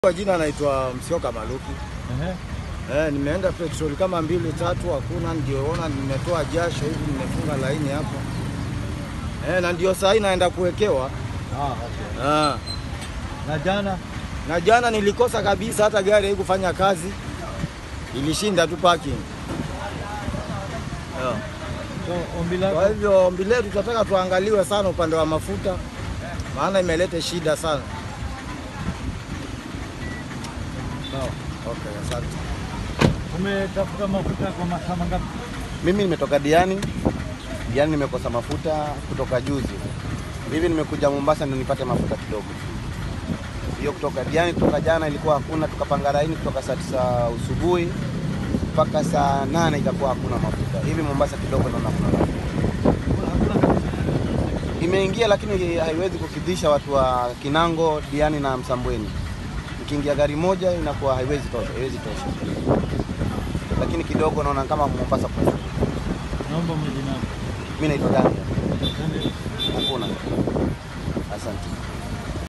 Kwa jina naitwa Msioka Maluki. Ehe. Eh, nimeenda petroli kama mbili tatu, hakuna. Ndioona nimetoa jasho hivi, nimefunga laini hapo eh, na ndio saa hii naenda kuwekewa Ah, okay. ah. Na jana Na jana nilikosa kabisa, hata gari haikufanya kazi, ilishinda tu parking yeah. so ombi Kwa lako hivyo ombi letu tunataka tuangaliwe sana upande wa mafuta, maana imeleta shida sana. sawa. Okay, asante. Umetafuta mafuta kwa masaa mangapi? Mimi nimetoka Diani. Diani nimekosa mafuta kutoka juzi. Hivi nimekuja Mombasa ndio nipate mafuta kidogo. Hiyo kutoka Diani kutoka jana ilikuwa hakuna, tukapanga laini kutoka saa tisa usubuhi mpaka saa nane itakuwa hakuna mafuta. Hivi Mombasa kidogo naona kuna mafuta. Hakuna kabisa. Imeingia lakini haiwezi kukidhisha watu wa Kinango, Diani na Msambweni. Ukiingia gari moja inakuwa haiwezi tosha, haiwezi tosha. Lakini kidogo naona kama Mombasa kuna. Naomba majina yako. Mimi naitwa Daniel. Daniel